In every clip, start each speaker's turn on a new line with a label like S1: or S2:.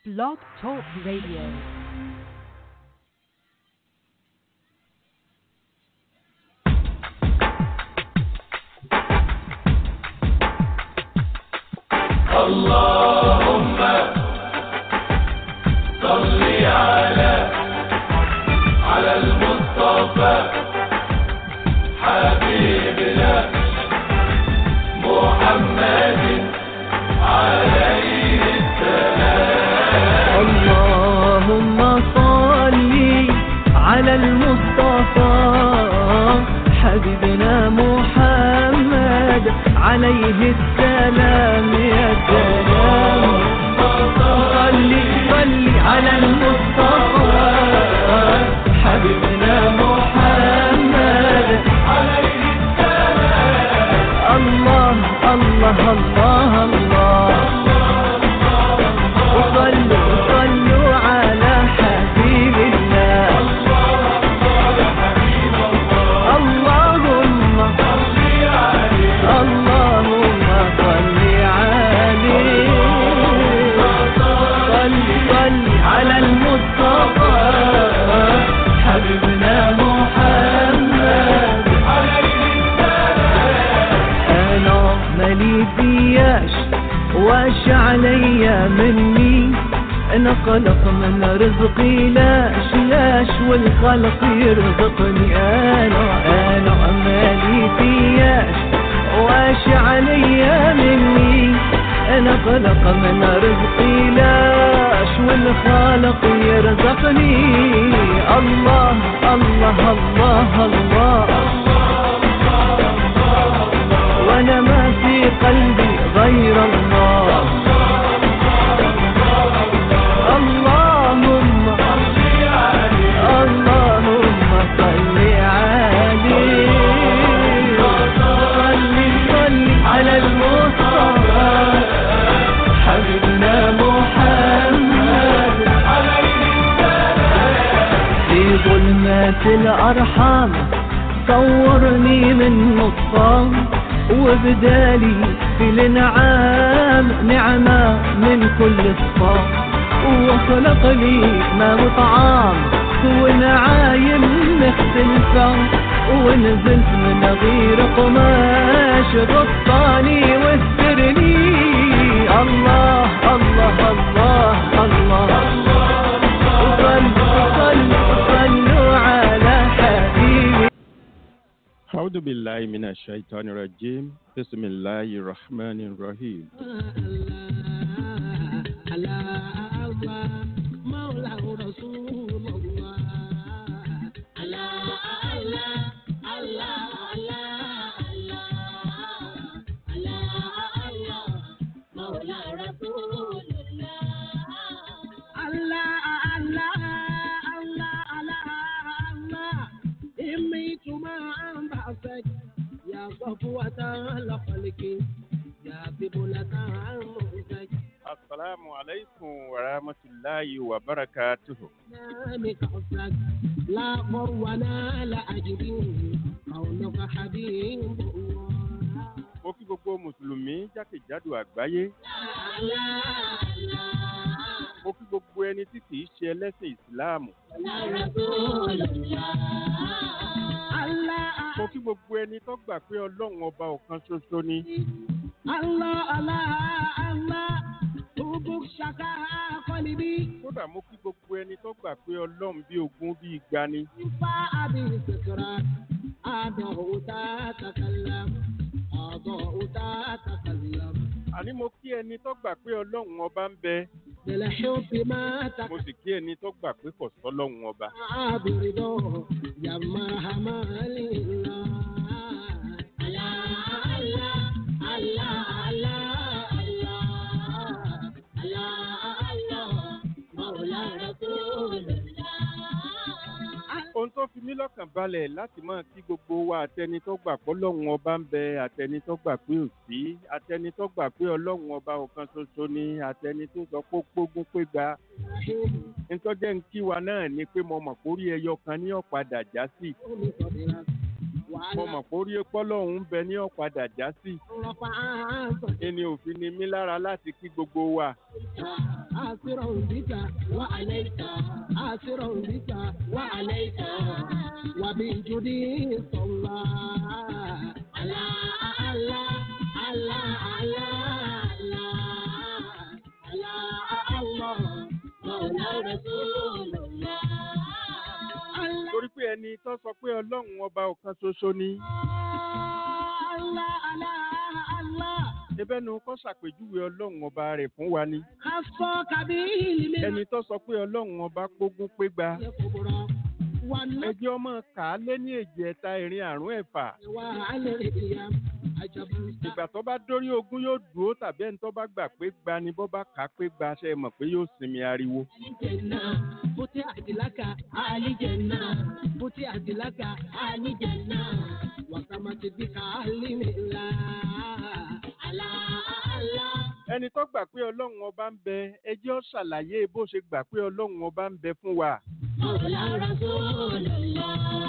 S1: Blog Talk Radio.
S2: اللهم صل على على المصطفى حبيبنا محمد عليه السلام
S3: اللهم صل على المصطفى حبيبنا محمد عليه السلام يا سلام صل صل على المصطفى حبيبنا محمد عليه السلام الله الله الله الله وصلوا صلوا على حبيب الله اللهم اللهم صل عليه صل صل على المصطفى حبيبنا محمد انا مالي فياش واش عليا مني انا خلق من رزقي لاش لاش والخلق يرزقني انا انا مالي فياش واش عليا مني انا خلق من رزقي لاش والخالق يرزقني الله الله الله, الله وانا ما في قلبي غير الله اللهم اللهم صل عليه صل صل على المصطفى حبيبنا محمد في ظلمات الأرحام صورني من نصام وبدالي في الانعام نعمة من كل الصام وخلق لي ما وطعام ونعايم مختلفة ونزلت من غير قماش غطاني واسترني الله الله الله الله, وصلوا صلوا صلوا على حبيبي
S4: أعوذ بالله من الشيطان الرجيم بسم الله الرحمن الرحيم السلام عليكم ورحمة الله وبركاته
S5: لا ولا لا أجد قولك حبيب
S4: mo kí gbogbo mùsùlùmí jákèjádò àgbáyé mo kí gbogbo ẹni tí kìí ṣe ẹlẹ́sìn ìsìláàmù mo kí gbogbo ẹni tó gbà pé ọlọ́run ọba ọ̀kan ṣoṣo ni
S5: Allah Allah Allah Ubuk shaka qalibi
S4: kódà mo kí gbogbo ẹni tó gbà pé ọlọ́run bí ogún bí igba ni
S5: fa abi sikran Ado ta takallam Ado ta takallam
S4: àní mo kí ẹni tó gbà pé ọlọ́run ọba ń bẹ
S5: Bil hubbi ma
S4: mo sì kí ẹni tó gbà pé kò sọ́lọ́run ọba
S5: ta'abirido Ya marhamalillah Allah Allah Allah Allah Allah Allah Mawla Rasulullah
S4: ohun tó fi mí lọ́kàn balẹ̀ láti máa kí gbogbo wa àtẹni tó gbà pé ọlọ́run ọba ń bẹ àtẹni tó gbà pé ò sí àtẹni tó gbà pé ọlọ́run ọba ọ̀kan ṣoṣo ni àtẹni tó sọ pé ó pógún pé gba nítọ́jẹ́ ń kí wa náà ni pé mo mọ̀ kórí ẹyọ kan ní ọ̀padà já sí mo mọ̀ pé orí epo lọ́hùn ń bẹ ní ọ̀padà já sí ẹni òfin ni mí lára láti kí gbogbo wa
S5: آسرا بك وعليك آسرا بك وعليك وبالجدي صلى على الله على على على الله مولى رسول الله
S4: torí pé ẹni tó sọ pé ọlọ́run ọba ọ̀kan ṣoṣo ni
S5: الله الله الله
S4: ebẹ́nu kọ́ ṣàpèjúwe ọlọ́run ọba rẹ̀ fún wa ni
S5: خصك به
S4: ẹni tó sọ pé ọlọ́run ọba pógún pégbá
S5: الكبرى والنصر
S4: ẹjẹ́ ọmọ kà á lé ní èjì ẹ̀ta ìrìn àrùn ẹ̀fà
S5: وعلى القيام عجبا
S4: ìgbà tó bá dórí ogún yóò dúró tàbí ẹni tó bá gbà pé gba ni bó bá kà á pé gba ṣe é mọ̀ pé yóò sinmi ariwo.
S5: الجنة فتحت لك آل جنة فتحت لك آل جنة وسمت بك علم الله على الله
S4: ẹni tó gbà pé ọlọ́run ọba ń bẹ ẹjẹ́ ó ṣàlàyé bó ṣe gbà pé ọlọ́run ọba ń bẹ fún wa.
S5: مولى رسول الله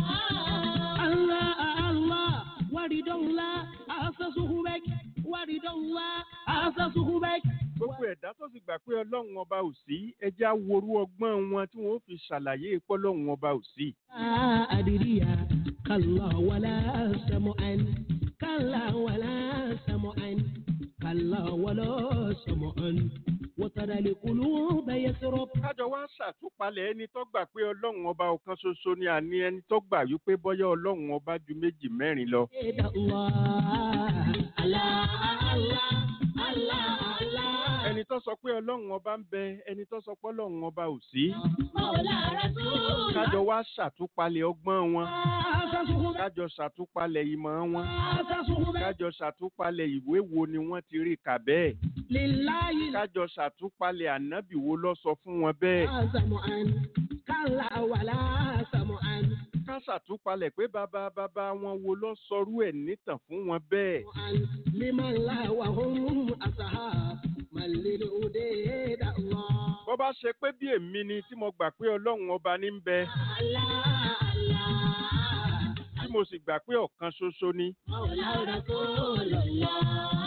S5: الله الله ورد الله أسسه بك ورد الله أسسه بك
S4: gbogbo ẹ̀dá tó sì gbà pé ọlọ́run ọba ò sí ẹjẹ́ á worú ọgbọ́n wọn tí wọ́n ó fi ṣàlàyé pé ọlọ́run ọba ò sí.
S5: أدري كلا ولا سمعا كلا ولا سمعا كلا ولا سمعا وترى القلوب يسرب
S4: kájọ wá ṣàtúpalẹ̀ ẹni tó gbà pé ọlọ́run ọba ọ̀kan ṣoṣo ni àní ẹni tó gbà wípé bọ́yá ọlọ́run ọba ju méjì mẹ́rin lọ.
S5: إلى الله الله الله الله الله
S4: ẹni tó sọ pé ọlọ́run ọba ń bẹ ẹni tó sọ pé ọlọ́run ọba ò sí.
S5: مولى رسول
S4: kájọ wá ṣàtúpalẹ̀ ọgbọ́n wọn
S5: أسسه بك
S4: kájọ ṣàtúpalẹ̀ ìmọ̀ wọn
S5: أسسه بك
S4: kájọ ṣàtúpalẹ̀ ìwé wo ni wọ́n ti rí kà bẹ́ẹ̀
S5: لله
S4: kájọ ṣàtúpalẹ̀ ànábì wo ló sọ fún wọn bẹ́ẹ̀
S5: لا سمعا كلا ولا سمعا
S4: ká ṣàtúpalẹ̀ pé bàbá bàbá wọn wo ló sọrú ẹ̀ nítàn fún wọn bẹ́ẹ̀
S5: لمن لا وهم أصحاب من للهدى الله
S4: bó bá ṣe pé bí èmi ni tí mo gbà pé ọlọ́run ọba ní ń bẹ
S5: الله الله
S4: tí mo sì gbà pé ọ̀kan ṣoṣo ni
S5: مولى رسول الله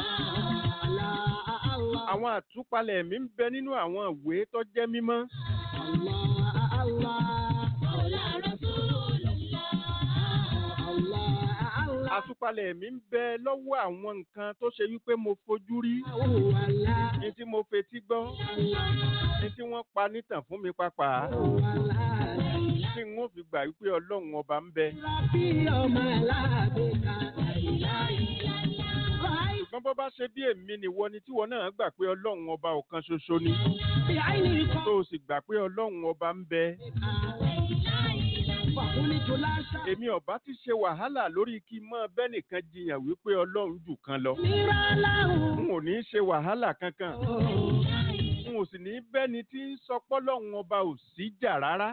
S5: الله الله
S4: àwọn àtúpalẹ̀ mi ń bẹ nínú àwọn ìwé tó jẹ́ mímọ́
S5: الله الله مولى رسول الله الله الله
S4: àtúpalẹ̀ mi ń bẹ lọ́wọ́ àwọn nǹkan tó ṣe wípé mo fojú rí
S5: الله
S4: ní tí mo fetí gbọ́ ní tí wọ́n pa nítàn fún mi pàápàá tí n ó fi gbà wípé ọlọ́run ọba ń bẹ ṣùgbọ́n bó bá ṣe bí èmi nìwọ ni tíwọ náà gbà pé ọlọ́run ọba ọ̀kan ṣoṣo ni tó o sì gbà pé ọlọ́run ọba ń bẹ èmi ọba ti ṣe wàhálà lórí kí n mọ bẹ́nìkan jiyàn wípé ọlọ́run jù kan lọ n ò ní í ṣe wàhálà kankan n ò sì ní í bẹ́ni tí ń sọ pọ́lọ́run ọba ò sí jà rárá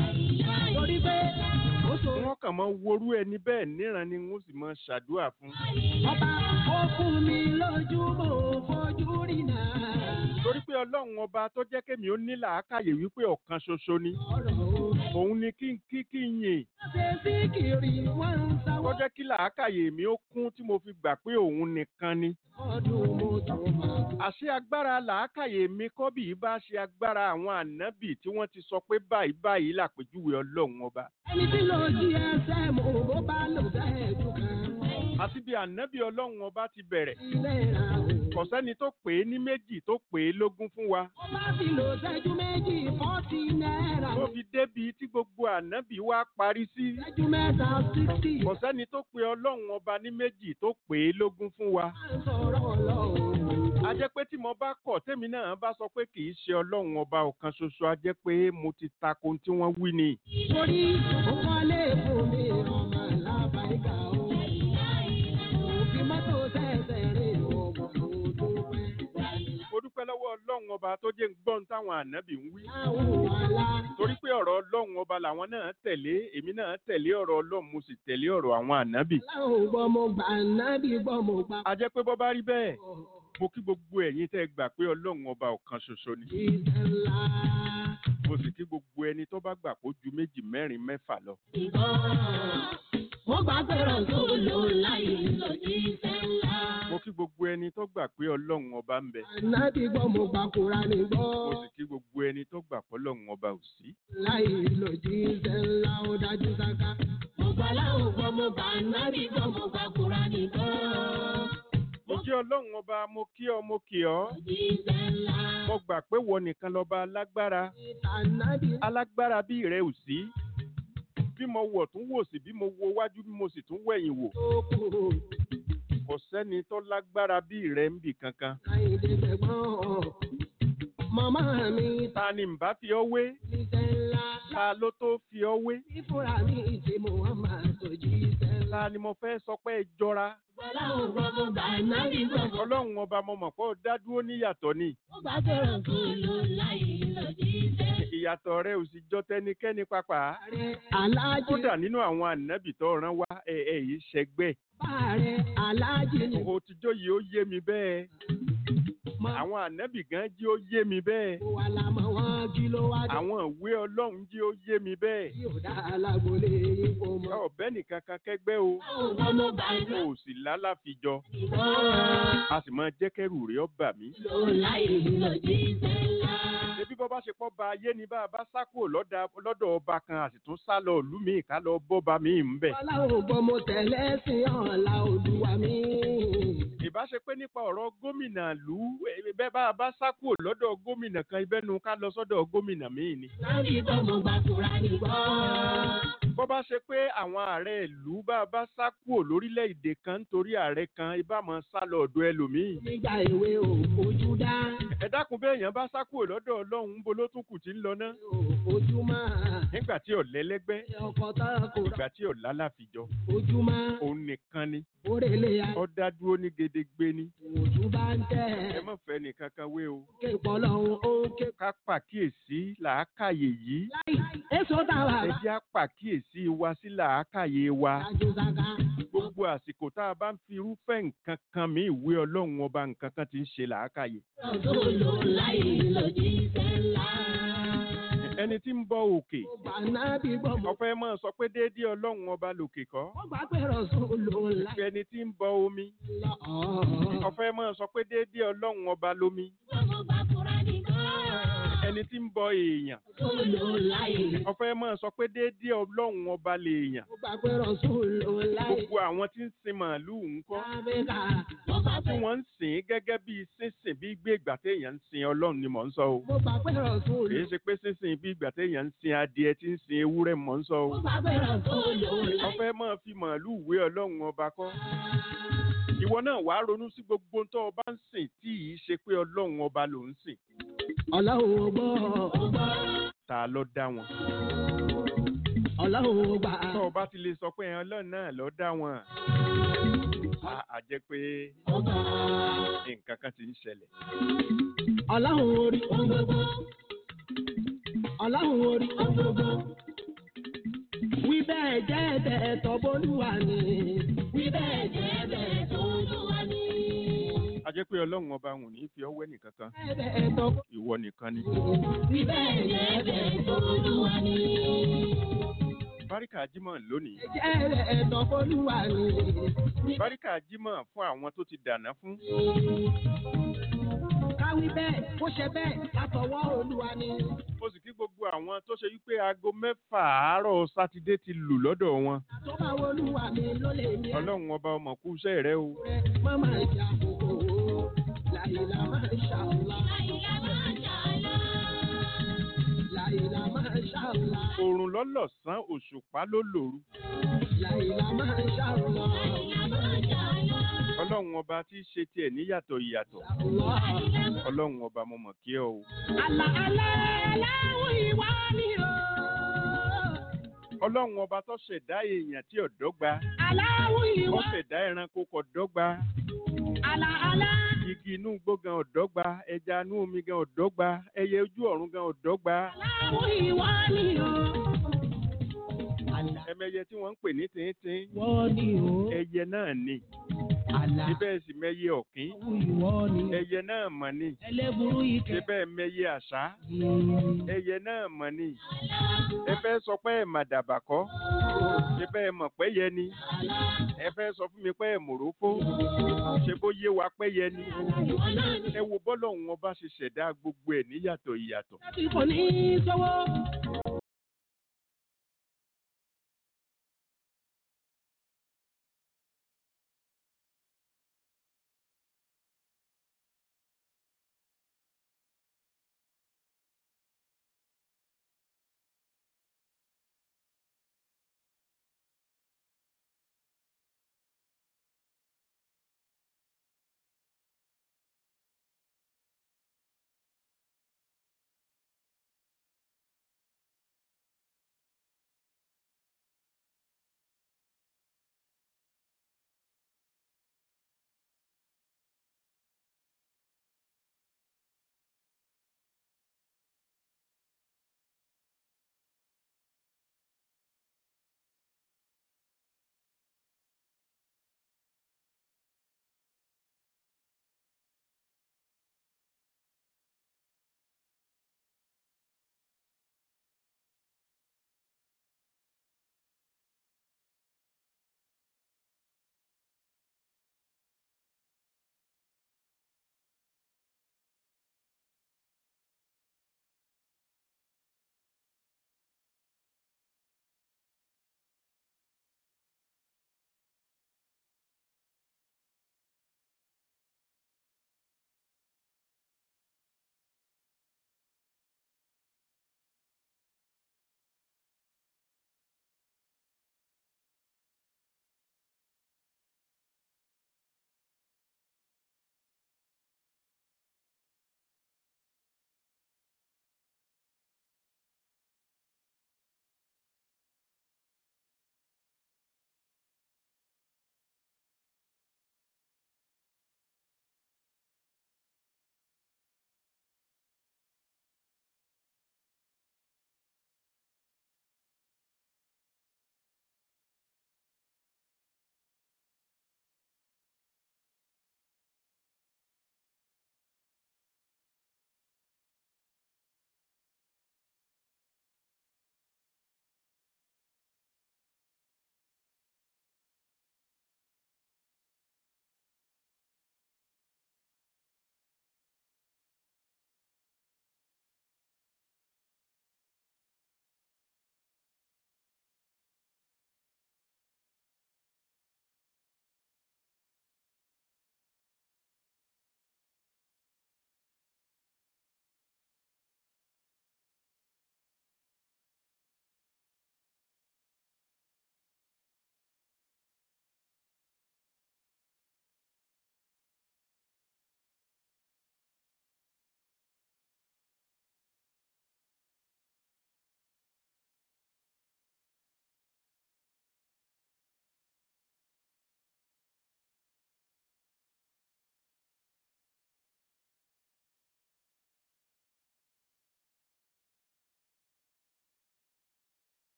S4: wọ́n kàn máa worú ẹni bẹ́ẹ̀ níran ni wọ́n sì máa ṣàdúrà fún
S5: Ọba ó fún mi lójú mo fojú rí náà.
S4: torí pé ọlọ́run ọba tó jẹ́ kémi ó ní làákàyè wípé ọ̀kan ṣoṣo ni
S5: Ọ̀rọ̀
S4: òun ni kí n kí kí n yìn
S5: ṣe sí kiri wọ́n ń
S4: tó
S5: sáwọ́.
S4: jẹ́ kí làákàyè mi ó kún tí mo fi gbà pé òun nìkan ni
S5: Ọdún mo tó máa bọ̀.
S4: àṣé agbára làákàyè mi kọ́ bí bá ṣe agbára àwọn ànábì tí wọ́n ti sọ pé báyìí báyìí làpèjúwe ọlọ́run ọba
S5: Ẹni tí lò jí ẹsẹ̀ mo bó bá lò bẹ́ẹ̀ jù kan.
S4: àti bí ànábì ọlọ́run ọba ti bẹ̀rẹ̀
S5: Ilé ra o.
S4: kò sẹ́ni tó pè é ní méjì tó pè é lógún fún wa
S5: Ó bá ti lò ṣẹ́jú méjì fọ́tì náírà.
S4: tó fi débi tí gbogbo ànábì wa parí sí
S5: Ṣẹ́jú mẹ́ta sixty.
S4: kò sẹ́ni tó pe ọlọ́run ọba ní méjì tó pè é lógún fún wa
S5: Máa ń sọ̀rọ̀ ọlọ́run.
S4: a jẹ́ pé tí mo bá kọ̀ tèmi náà bá sọ pé kì í ṣe ọlọ́run ọba ọ̀kan ṣoṣo a jẹ́ pé mo ti tako ohun tí wọ́n wí ni.
S5: Torí ó wọlé fún mi ọmọ làbáyíká o. Òfin mọ́tò ṣẹ̀ṣẹ̀ rìn ọmọ tó pẹ́.
S4: mo dúpẹ́ lọ́wọ́ ọlọ́run ọba tó jẹ́ ń gbọ́n táwọn ànábì ń wí.
S5: Láwùn àlá.
S4: torí pé ọ̀rọ̀ ọlọ́run ọba làwọn náà tẹ̀lé èmi náà tẹ̀lé ọ̀rọ̀ ọlọ́run mo sì tẹ̀lé ọ̀rọ̀ àwọn ànábì.
S5: Láwùn gbọ́ mo gbà nábì gbọ́ mo gbà.
S4: a jẹ́ pé bọ́ bá rí bẹ́ẹ̀ mo kí gbogbo ẹ̀yin tẹ́ gbà pé ọlọ́run ọba ọ̀kan ṣoṣo ni.
S5: Ìṣẹ̀ ńlá
S4: mo sì kí gbogbo ẹni tó bá gbà kó ju méjì mẹ́rin mẹ́fà lọ.
S5: Mo gbà pé Rọ̀súlù láyé lòjíṣẹ́ ńlá.
S4: mo kí gbogbo ẹni tó gbà pé ọlọ́run ọba ń bẹ.
S5: Ànábì gbọ́ mo gbà Kùránì gbọ́.
S4: mo sì kí gbogbo ẹni tó gbà pé ọlọ́run ọba ò sí.
S5: Láyé lòjíṣẹ́ ńlá ó dájú sáká. Mo gbà láwọn gbọ́ mo gbà ànábì gbọ́ mo gbà Kùránì gbọ́.
S4: mo kí ọlọ́run ọba mo kí ọ mo kí ọ.
S5: Lòjíṣẹ́ ńlá.
S4: mo gbà pé wọ nìkan lọ́ba alágbára.
S5: Ànábì
S4: alágbára bí rẹ ò sí. bí mo wọ̀ tún wò sí bí mo wo wájú bí mo sì tún wẹ̀yìn wò.
S5: tó kù.
S4: kò sẹ́ni tó lágbára bí rẹ ń bì kankan.
S5: Láìdé gbẹ̀gbọ́n. Màmá mi
S4: ta ni ń bá fi ọ wé?
S5: níṣẹ́ ńlá.
S4: ta ló tó fi ọ wé?
S5: Fífúra mi ti Muhammad lòjíṣẹ́ ńlá.
S4: ta ni mo fẹ́ sọ pé ẹ jọra?
S5: Ọlọ́run gbọ́ mo gbà ànábì gbọ́ mo
S4: ọlọ́run ọba mo mọ̀ pé ó dá dúró níyàtọ̀ ni.
S5: Mo gbà pé Rọ̀súlù láyé lòjíṣẹ́.
S4: ìyàtọ̀ rẹ ò sì jọ tẹnikẹ́ni pàpà.
S5: Ààrẹ aláàjì
S4: kódà nínú àwọn ànábì tó rán wá ẹ ẹ yìí ṣẹgbẹ́.
S5: ààrẹ aláàjì ni
S4: òtijọ́ yìí ó yé mi bẹ́ẹ̀.
S5: mo
S4: àwọn ànábì gan jí ó yé mi bẹ́ẹ̀.
S5: wà lámọ̀ wọn kí ló wá dé.
S4: àwọn ìwé ọlọ́run jí ó yé mi bẹ́ẹ̀.
S5: Tí ò dá alágbólé yín kò mọ̀.
S4: ọ̀bẹ nìkan kan kẹgbẹ́ o.
S5: Ọlọ́run mo gbà
S4: o ò sì lálàfijọ.
S5: ìgbọ́.
S4: a sì máa jẹ́ kẹ́rù rẹ̀ ó bà mí.
S5: Lò láyé lòjíṣẹ́ ńlá.
S4: ebi bọ́ bá ṣe pọ́ ba ayé ni bá a bá sá kúrò lọ́dà- lọ́dọ̀ ọba kan a sì tún sá lọ ìlú míì ká lọ bọ́ba míì ń bẹ̀.
S5: Ọlọ́run gbọ́ mo tẹ̀lé sí ọ̀la olúwa mi.
S4: ìbá ṣe pé nípa ọ̀rọ̀ gómìnà ìlú eh, bẹ́ẹ̀ bá a bá sá kúrò lọ́dọ̀ gómìnà kan ibẹ̀nu ká lọ sọ́dọ̀ gómìnà míì ni.
S5: Láti gbọ́ mo gbà Kùránì gbọ́.
S4: bọ́ bá ṣe pé àwọn ààrẹ ìlú bá a bá sá kúrò lórílẹ̀‐èdè kan nítorí ààrẹ kan ibà máa sá lọ ọ̀dọ̀ ẹlòmíì.
S5: Nígbà èwe ò fojú dá.
S4: ẹ dákun bẹ́ẹ̀ yẹn bá sá kúrò lọ́dọ̀ ọlọ́run ń bo ló tún kù tí ń lọ ná.
S5: Ò fojú máa.
S4: nígbà tí ọ̀lẹ́lẹ́gbẹ́
S5: Ọkọ̀ tá a kò rà.
S4: ìgbà tí ọ̀lá láfijọ́
S5: Ojú máa.
S4: òun nìkan ni
S5: Orèlé ya.
S4: ó dá dúró ní gedegbe ni.
S5: Ojú bá ń
S4: ẹ
S5: tẹ̀.
S4: má fẹ́ nìkan kan wé o.
S5: Ké pọ̀lọ́hún ó ń ké.
S4: ká pàkíyèsí làákàyè yìí.
S5: Láì èso táwa
S4: ẹ
S5: bá.
S4: jẹ́ á pàkíyèsí wa sí làákàyè wa.
S5: Dájú sáká.
S4: gbogbo àsìkò tá a bá ń fi irúfẹ́ nǹkan kan mí ìwé ọlọ́run ọba nǹkan kan ti ń ṣe làákàyè.
S5: Rọ̀súlù láyé lòjíṣẹ́ ńlá.
S4: ẹni tí ń bọ òkè
S5: Mo gbà nábì gbọ́ mo.
S4: ọpẹ́ máa sọ pé déédéé ọlọ́run ọba lòkè kọ́.
S5: Mo gbà pé Rọ̀súlù láyé
S4: ẹni tí ń bọ omi
S5: lọ. Ọ̀ọ́.
S4: ọpẹ́ máa sọ pé déédéé ọlọ́run ọba lomi.
S5: Mo gbà Kùránì gbọ́.
S4: ẹni tí ń bọ èèyàn
S5: Rọ̀súlù láyé.
S4: ọpẹ́ máa sọ pé déédéé ọlọ́run ọba lèèyàn.
S5: Mo gbà pé Rọ̀súlù láyé.
S4: gbogbo àwọn tí ń sin màálùú ńkọ́
S5: Áfíríkà. Mo gbà
S4: tí
S5: pé
S4: wọ́n ń sìn ín gẹ́gẹ́ bí sínsìn bí gbé ìgbà téèyàn ń sin ọlọ́run ni mò ń sọ o.
S5: mo gbà pé Rọ̀súlù.
S4: kì í ṣe pé sínsìn bí ìgbà téèyàn ń sin adìẹ tí ń sin ewúrẹ́ mò ń sọ o.
S5: Mo gbà pé Rọ̀súlù láyé.
S4: ọfẹ́ máa fi màálùú wé ọlọ́run ọba kọ́. ìwọ náà wàá ronú sí gbogbo tó o bá ń sìn tí ì ṣe pé ọlọ́run ọba ló ń sìn.
S5: Ọlọ́run ò gbọ́.
S4: ta ló dá wọn.
S5: Ọlọ́run ò gbà.
S4: tó o bá ti lè sọ pé ẹ ọlọ́run náà ló dá wọn. a a jẹ́ pé nǹkan kan ti ń ṣẹlẹ̀.
S5: Ọlọ́run orí ohun gbogbo. Ọlọ́run orí ohun gbogbo. Wí bẹ́ẹ̀ jẹ́ bẹ́ẹ̀ tọ́ bólúwa ni. Wí bẹ́ẹ̀ jẹ́ bẹ́ẹ̀ tọ́ bólúwa ni.
S4: a jẹ́ pé ọlọ́run ọba wọn ò ní fi ọwọ́ ẹnìkan kan
S5: Bẹ́ẹ̀ bẹ́ẹ̀ tọ́
S4: ìwọ nìkan ni.
S5: Wí bẹ́ẹ̀ jẹ́ bẹ́ẹ̀ tọ́ bólúwa ni.
S4: báríkà jímọ̀ lónìí.
S5: Jẹ́ bẹ́ẹ̀ tọ́ bólúwa ni.
S4: báríkà jímọ̀ fún àwọn tó ti dàná fún.
S5: Káwí bẹ́ẹ̀ kó ṣe bẹ́ẹ̀ látọwọ́ olúwa ni.
S4: mo sì kí gbogbo àwọn tó ṣe wípé aago mẹ́fà àárọ̀ sátidé ti lù lọ́dọ̀ wọn.
S5: Àtọ́bà olúwa mi ló lè ní.
S4: ọlọ́run ọba ọmọ kú iṣẹ́ rẹ o.
S5: rẹ̀ má máa jà kókó. Láìlá máa ṣàlá. Láìlá máa ṣàlá. Láìlá máa ṣàlá.
S4: oòrùn lọ́lọ́sàn òṣùpá ló lòru.
S5: Láìlá máa ṣàlá. Láìlá máa ṣàlá.
S4: ọlọ́run ọba tí í ṣe tiẹ̀ níyàtọ̀ ìyàtọ̀. ọlọ́run ọba mo mọ̀ kí ọ o.
S5: Àlà àlà aláwọ̀ ìwà ni o.
S4: ọlọ́run ọba tó ṣẹ̀dá èèyàn tí ò dọ́gba.
S5: Aláwọ̀
S4: ó
S5: ìwà.
S4: ṣẹ̀dá ẹranko kò dọ́gba.
S5: Àlà àlà.
S4: igi inú igbó gan ò dọ́gba. ẹja inú omi gan ò dọ́gba. ẹyẹ ojú ọ̀run gan ò dọ́gba.
S5: Aláwọ̀ ìwà ni o. Àlà
S4: ẹmẹyẹ tí wọ́n ń pè ní tìǹtìǹ.
S5: wọ́n ni o.
S4: ẹyẹ náà ni.
S5: àlà
S4: síbẹ̀ sì mẹ́yẹ ọ̀kín
S5: ìwọ ni
S4: ẹyẹ náà mọ̀ ni
S5: ẹlẹ́burú ike
S4: síbẹ̀ mẹ́yẹ àṣá
S5: yìí.
S4: ẹyẹ náà mọ̀ ni ẹ fẹ́ sọ pé ẹ̀ màdàbà kọ́ síbẹ̀ ẹ mọ̀ pé yẹ ni ẹ fẹ́ sọ fún mi pé ẹ̀ mòrófó ṣe bó yé wa pé yẹ ni ẹ wo bọ́lọ̀ wọn bá ṣe ṣẹ̀dá gbogbo ẹ̀ níyàtọ̀ ìyàtọ̀
S5: Láti kò ní í sọ́wọ́